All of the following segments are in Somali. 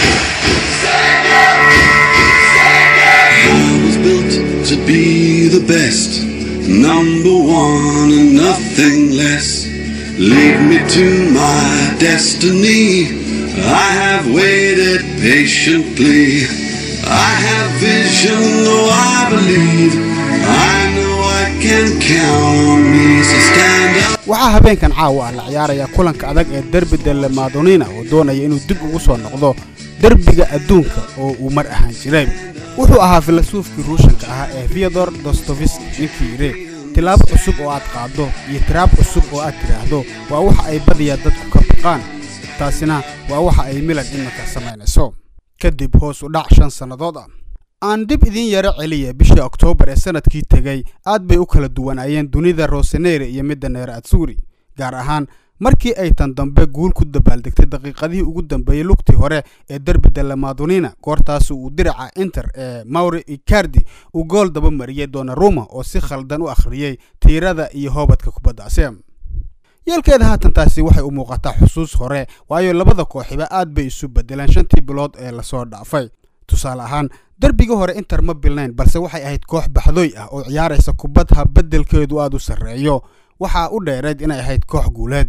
I was built to be the best, number one and nothing less. Lead me to my destiny. I have waited patiently. I have vision, though I believe. I know I can count on me, so stand up. waxaa habeenkan caawa ah la ciyaaraya kulanka adag ee derbi delle madonina oo doonaya inuu dib ugu soo noqdo derbiga adduunka oo uu mar ahaan jiray wuxuu ahaa filasuufkii ruushanka ahaa ee theodor dostoviski ninkii yidhi tilaabo cusub oo aad qaaddo iyo tiraab cusub oo aad tidhaahdo waa waxa ay badiyaa dadku ka baqaan taasina waa waxa ay milan iminka samaynayso kadib hoos u dhac shan sannadood ah aan dib idiin yaro celiya bishii oktoobar ee sanadkii tegey aad bay u kala duwanaayeen dunida roseneyre iyo midda neer atsuri gaar ahaan markii ay tan dambe guul ku dabaaldegtay daqiiqadihii ugu dambeeyey lugtii hore ee derbi delle madonina goortaas uu diraca inter ee mauri icardi uu gool daba mariyey donaruma oo si khaldan u akhriyey tiirada iyo hoobadka kubaddaasi yeelkeeda haatan taasi waxay u muuqataa xusuus hore waayo labada kooxiba aad bay isu bedeleen shantii bilood ee lasoo dhaafay tusaale ahaan derbigii hore inter ma bilnayn balse waxay ahayd koox baxdoy ah oo ciyaaraysa kubad ha beddelkeedu aad u sarreeyo waxaa u dheereed inay ahayd koox guuleed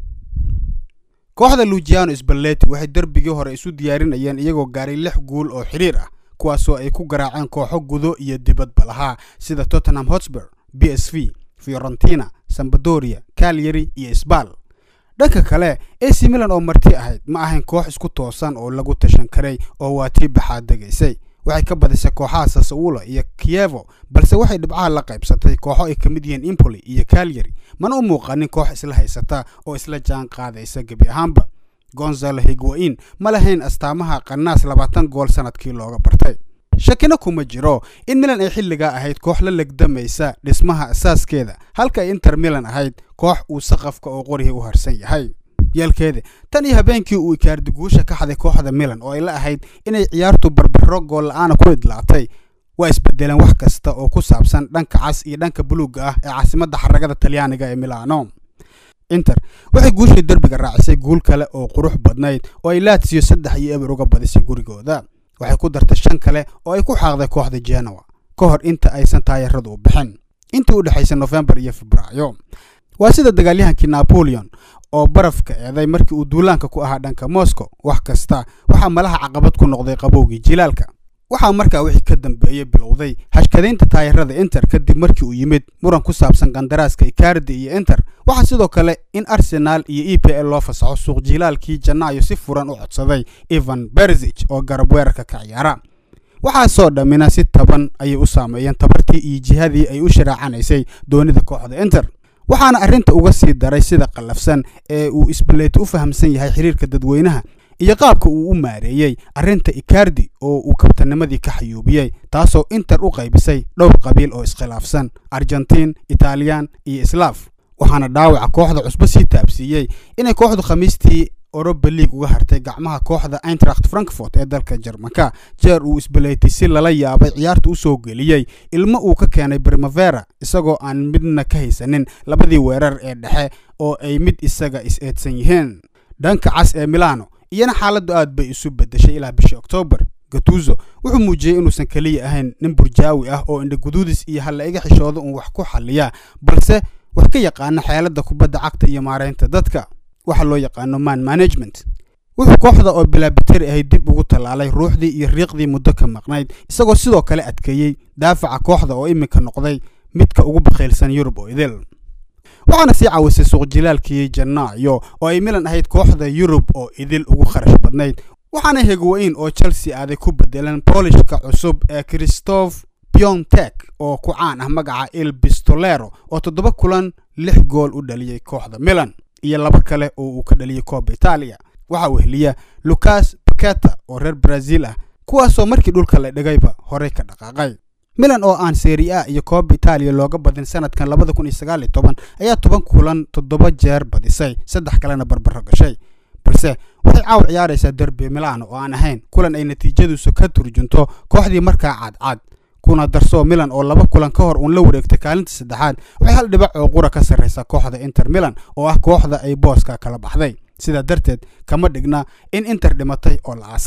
kooxda lugiano sballeti waxay derbigii hore isu diyaarinayeen iyagoo gaaray lix guul oo xidhiir ah kuwaasoo ay ku garaaceen kooxo gudo iyo dibadba lahaa sida tottenham hotspur b s v fiorentina sambadoria calyary iyo sbal dhanka kale ac milan oo marti ahayd ma ahayn koox isku toosan oo lagu tashan karay oo waa tii baxaad degaysay waxay ka badisay kooxaha sasaulo iyo kievo balse waxay dhibcaha la qaybsatay kooxo ay ka mid yihiin impoli iyo calyary mana u muuqanin koox isla haysata oo isla jaan qaadaysa gebi ahaanba gonzalo higuain ma lahayn astaamaha qanaas labaatan gool sanadkii looga bartay shakina kuma jiro in milan ay xilligaa ahayd koox la legdamaysa dhismaha asaaskeeda halka ay inter milan ahayd koox uu saqafka oo qorihii u harsan yahay yeelkeeda tan iyo habeenkii uu ikaardi guusha ka xaday kooxda milan oo ay la ahayd inay ciyaartu barbaro gool la-aana ku idlaatay waa isbedeleen wax kasta oo ku saabsan dhanka cas iyo dhanka buluugga ah ee caasimadda xaragada talyaaniga ee milano inter waxay guushii derbiga raacisay guul kale oo qurux badnayd oo ay laatsiyo saddex iyo eber uga badisay gurigooda waxay ku dartay shan kale oo ay ku xaaqday kooxda genoa ka hor inta aysan taayaradu u bixin intii u dhexaysay nofembar iyo febraayo waa sida dagaalyahankii napoleon oo barafka eeday markii uu duulaanka ku ahaa dhanka moscow wax kasta waxaa malaha caqabad ku noqday qabowgii jilaalka waxaa markaa wixii ka dambeeyey bilowday hashkadaynta taayarada inter kadib markii uu yimid muran ku saabsan kandaraaska icardi iyo inter waxaa sidoo kale in arsenal iyo e p l loo fasaxo suuq jilaalkii janaayo si furan u codsaday evan berzich oo garab weerarka ka ciyaara waxaasoo dhammina si taban ayay u saameeyeen tabartii iyo jihadii ay u sharaacanaysay doonida kooxda inter waxaana arrinta uga sii daray sida qallafsan ee uu isbaleeti u fahamsan yahay xiriirka dadweynaha iyo qaabka uu u maareeyey arrinta icardi oo uu kabtanimadii ka xayuubiyey taasoo inter u qaybisay dhowr qabiil oo iskhilaafsan argentiin italiyaan iyo islaaf waxaana dhaawaca kooxda cusbo sii taabsiiyey inay kooxdu khamiistii oroba league uga hartay gacmaha kooxda eintracht frankfort ee dalka jarmanka jeer uu isbaleetay si lala yaabay ciyaarta u soo geliyey ilmo uu ka keenay primavera isagoo aan midna ka haysanin labadii weerar ee dhexe oo ay mid isaga is-eedsan yihiin dhanka cas ee milano iyana xaaladdu aad bay isu bedeshay ilaa bishii oktoobar gatuzo wuxuu muujiyey inuusan keliya ahayn nin burjaawi ah oo indhaguduudis iyo halla iga xishooda uun wax ku xalliya balse wax ka yaqaana xeeladda kubadda cagta iyo maaraynta dadka waxa loo yaqaano man management wuxuu kooxda oo bilaabiteri ahayd dib ugu tallaalay ruuxdii iyo riiqdii muddo ka maqnayd isagoo sidoo kale adkeeyey daafaca kooxda oo iminka noqday midka ugu bakhaylsan yurub oo idil waxaana sii caawisay suuqjilaalkii janaayo oo ay milan ahayd kooxda yurub oo idil ugu kharash badnayd waxaana hegwayn oo chelsea aaday ku bedeleen boolishka cusub ee christoph piontek oo ku caan ah magaca il bistolero oo toddoba kulan lix gool u dhaliyey kooxda milan iyo laba kale oo uu ka dhaliyey kooba itaaliya waxaa weheliya lucas baketa oo reer brazil ah kuwaasoo markii dhulka la dhigayba horey ka dhaqaaqay milan oo aan seri a iyo kooba itaaliya looga badin sanadkan labada kun iyo sagaal iyo toban ayaa toban kulan toddoba jeer badisay saddex kalena barbaro gashay balse waxay caaw ciyaaraysaa derbi milano oo aan ahayn kulan ay natiijadiisu ka turjunto kooxdii markaa cadcad kuna darsoo milan oo laba kulan ka hor uun la wareegtay kaalinta saddexaad waxay hal dhibac oo qura ka sarraysaa kooxda inter milan oo ah kooxda ay booska kala baxday sidaa darteed kama dhigna in inter dhimatay oo la aasay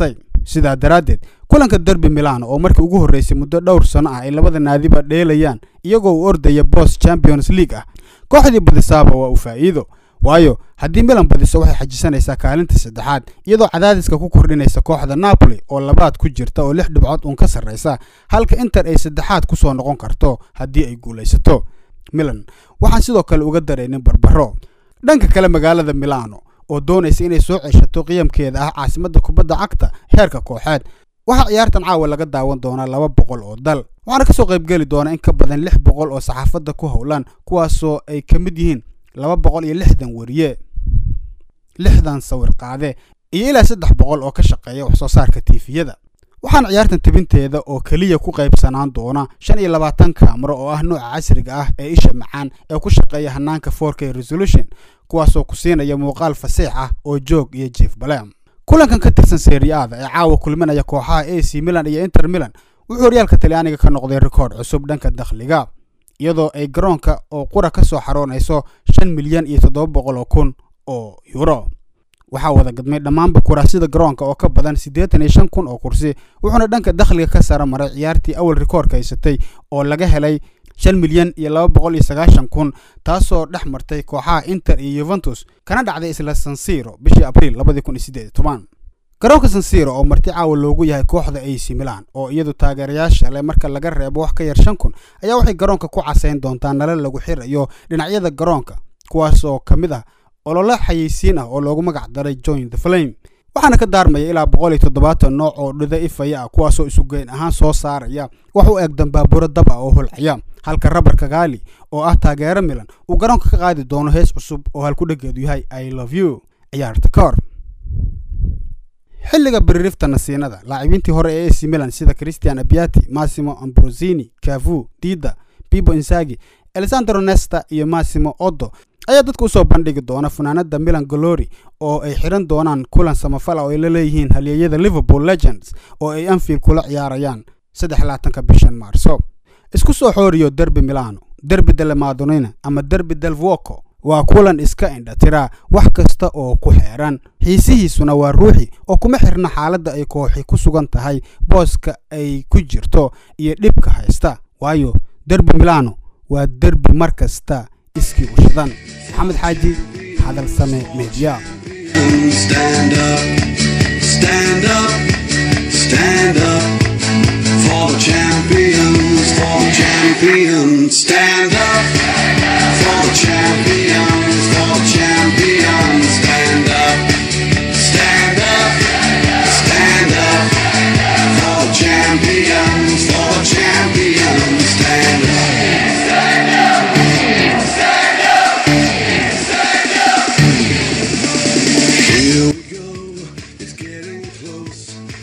sidaa daraaddeed kulanka derby milano oo markii ugu horreysay muddo dhowr sano ah ay labada naadiba dheelayaan iyagoo uu ordaya bos champions league ah kooxdii badisaaba waa uu faa'iido waayo haddii milan badiso waxay xajisanaysaa kaalinta saddexaad iyadoo cadaadiska ku kordhinaysa kooxda napoli oo labaad ku jirta oo lix dhibcood uun ka sarraysa halka inter ay saddexaad ku soo noqon karto haddii ay guulaysato milan waxaan sidoo kale uga daraynin barbaro dhanka kale magaalada milano oo doonaysa inay soo ceshato qiyamkeeda ah caasimadda kubadda cagta heerka kooxeed waxaa ciyaartan caawa laga daawan doonaa laba boqol oo dal waxaana kasoo qaybgeli doona in ka badan lix boqol oo saxaafadda ku howlan kuwaasoo ay ka mid yihiin laba boqol iyo lixdan weriye lixdan sawir qaade iyo ilaa saddex boqol oo ka shaqeeya wax soo saarka tiifiyada waxaana ciyaartan tabinteeda oo keliya ku qaybsanaan doona shan iyo labaatan kaamaro oo ah nooca casriga ah ee isha macaan ee ku shaqeeya hanaanka fork resolution kuwaasoo ku siinaya muuqaal fasiix ah oo joog iyo jief balem kulankan ka tirsan seriaada ee caawa kulminaya kooxaha a c milan iyo inter milan wuxuu horyaalka talyaaniga ka noqday rikoodh cusub dhanka dakhliga iyadoo ay garoonka oo qura ka soo xaroonayso shan milyan iyo toddoba boqol oo kun oo euro waxaa wada gadmay dhammaanba kuraasida garoonka oo ka badan siddeetan iyo shan kun oo kursi wuxuuna dhanka dakhliga ka sara maray ciyaartii awal rikoorka haysatay oo laga helay shan milyan iyo laba boqol iyo sagaashan kun taasoo dhex martay kooxaha inter iyo yuventus kana dhacday isla sansiro bishii abriil labadii kun iyo siddeed iyo toban garoonka sansiro oo marti caawa loogu yahay kooxda ac milan oo iyadu taageerayaasha leh marka laga reebo wax ka yar shan kun ayaa waxay garoonka ku casayn doontaa nalal lagu xirayo dhinacyada garoonka kuwaas oo ka mid ah olole xayeysiin ah oo loogu magac daray join the flame waxaana ka daarmaya ilaa boqol iyo toddobaatan nooc oo dhida ifaya ah kuwaasoo isugeyn ahaan soo saaraya wax u eg dambaaburo dab ah oo holcaya halka rabarka gaali oo ah taageero milan uu garoonka ka qaadi doono hees cusub oo halkudhageedu yahay i love you ciyaarta ka hor xilliga biririfta nasiinada laacibiintii hore ee ac milan sida christian abiati massimo ambrosini cavu dida bibo insagi alessandro nesta iyo massimo oddo ayaa dadka usoo bandhigi doona funaanada milan glory oo ay xiran doonaan kulan samafala oo ay la leeyihiin halyeeyada liverpool legends oo ay anfield kula ciyaarayaan saddex laatanka bishan maarso isku soo xooriyo derby milano derby delle madonina ama derby del vuoco waa kulan iska indha tiraa wax kasta oo ku xeeran xiisihiisuna waa ruuxi oo kuma xirna xaaladda ay kooxi ku sugan tahay booska ay ku jirto iyo dhibka haysta waayo derby milano waa derbi mar kasta iskii u shidan maxamed xaaji hadal same meediya Stand up, stand up,